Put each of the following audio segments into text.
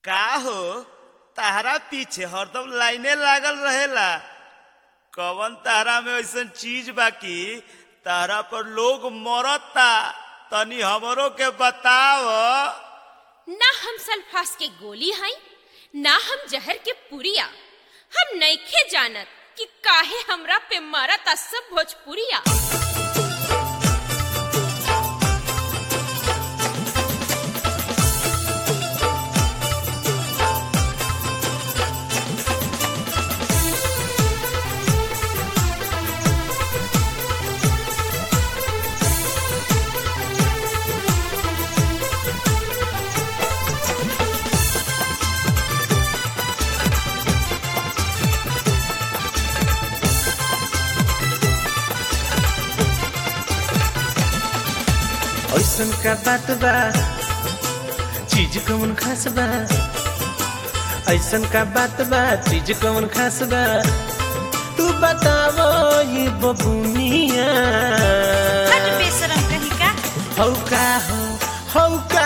का हो ताहरा पीछे हरदम लाइने लागल रहेला कवन ताहरा में ऐसन चीज बाकी ताहरा पर लोग मरता तनी हमरो के बताव ना हम सल्फास के गोली हई ना हम जहर के पुरिया हम नइखे जानत कि काहे हमरा पे मारता सब भोजपुरिया ऐसन का बात बा चीज कौन खास बा ऐसन का बात बा चीज कौन खास बा तू बतावो ये बबुनिया हट बेशरम कहीं का हौ का हो हौ का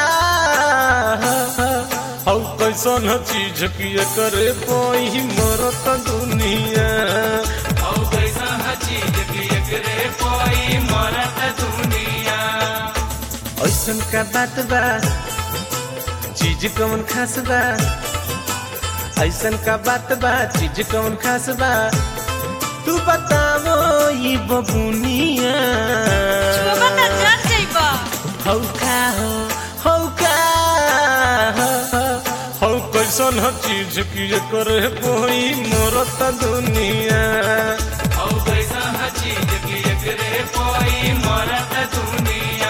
हौ कैसन चीज किए करे कोई मरत दुनिया हौ कैसन चीज किए करे कोई मरत दुनिया ऐसन का बात बा चीज कौन खास बा ऐसन का बात बा चीज कौन खास बा तू बतावो ये बबुनिया छुबा त जान जइबा हौ का हो हौ का हौ कैसन ह चीज की करे कोई मरत दुनिया हौ कैसन ह चीज की करे कोई मरत दुनिया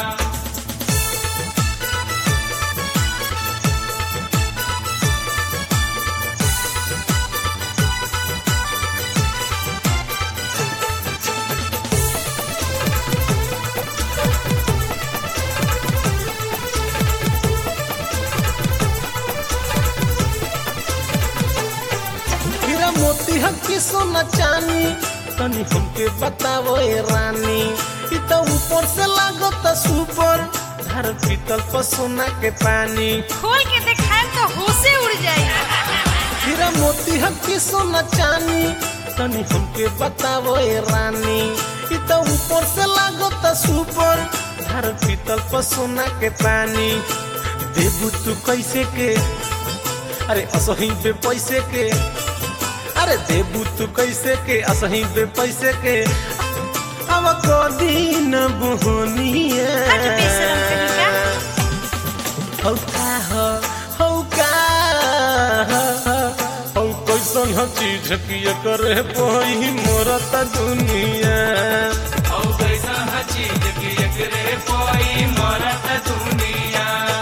हीरा मोती हकी सोना चानी तनी हमके बतावो ए रानी इ त ऊपर से लागत सुपर धार पीतल पर सोना के पानी खोल के देखाएम तो होशे उड़ जाई हीरा मोती हकी सोना चानी तनी हमके बतावो ए रानी इ त ऊपर से लागत सुपर धार पीतल पर सोना के पानी देबू तू कैसे के अरे असही पे पैसे के अरे देबू तू कैसे के असही पे पैसे के अब दिन बुहनिया हट बेशरम कहीं का हौ का हो हौ का हौ कैसन ह चीज किए करे कोई मरत दुनिया हौ कैसन ह चीज किए करे कोई मरत दुनिया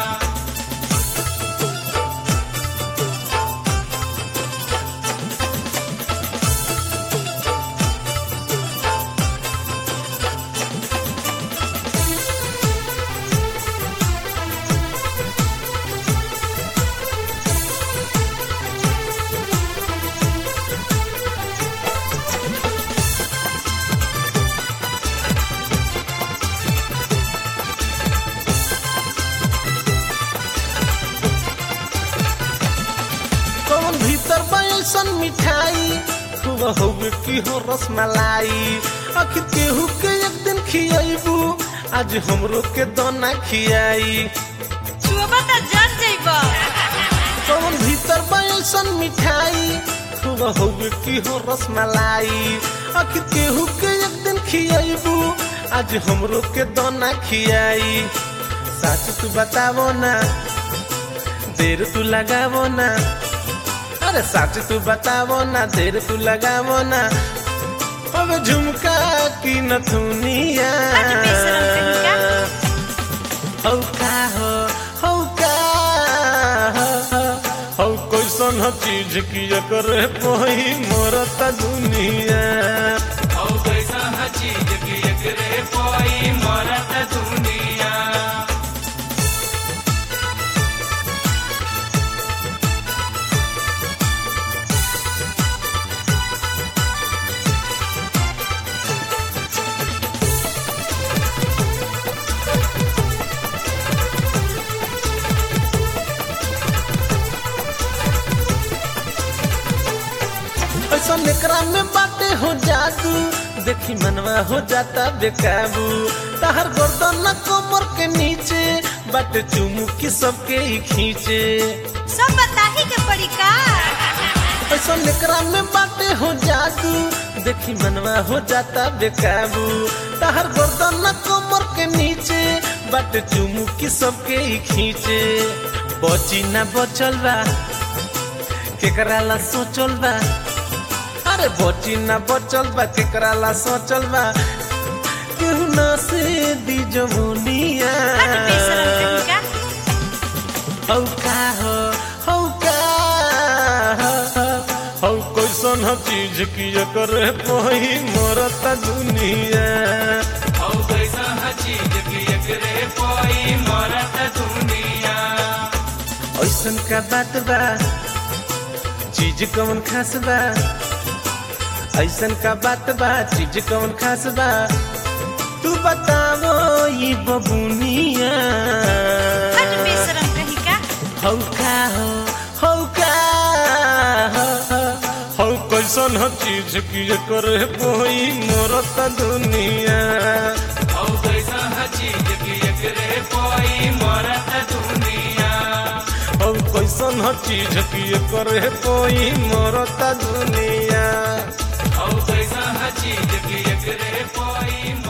कौन भीतर बैसन मिठाई खूब होगे की हो रसमलाई आखिर केहू के एक दिन खियाइबू आज हमरो के दोना खियाई छुबा त जान जइबा कौन भीतर बैसन मिठाई खूब होगे की हो रसमलाई आखिर केहू के एक दिन खियाइबू आज हमरो के दोना खियाई सच तू बतावो ना देर तू लगावो ना अरे सच तू बतावो ना देर तू लगावो ना अब झुमका की नथुनिया हट बेशरम कहीं का हौ का हो हौ का हौ कैसन ह चीज की करे कोई मरत दुनिया हौ कैसन ह चीज की करे कोई मरत दुनिया ऐसा निकरा में बाटे हो जादू देखी मनवा हो जाता बेकाबू तहर गर्दन कमर के नीचे बाटे चुमू की सबके ही खींचे सब बताही के पड़ी का ऐसा निकरा में बाटे हो जादू देखी मनवा हो जाता बेकाबू तहर गर्दन कमर के नीचे बाटे चुमू की सबके ही खींचे बची ना बचल बा केकरा ला सोचल बा अरे बची ना बचल बा केकरा ला सोचल बा केहू ना से दी जमुनिया हट बेशरम कहीं का हौ का हो हौ का हौ कैसन ह चीज की एकर पही मरता दुनिया ऐसन का बात बा चीज कौन खास बा ऐसन का बात बा चीज कौन खास बा तू बतावो ये बबुनिया हट बेशरम कहीं का हौ का हो हौ का हो, हौ कैसन ह चीज की एकर पोई मरत दुनिया हौ कैसन ह चीज की एकर पोई मरत दुनिया Oh, there's a chीज की एकरे कोई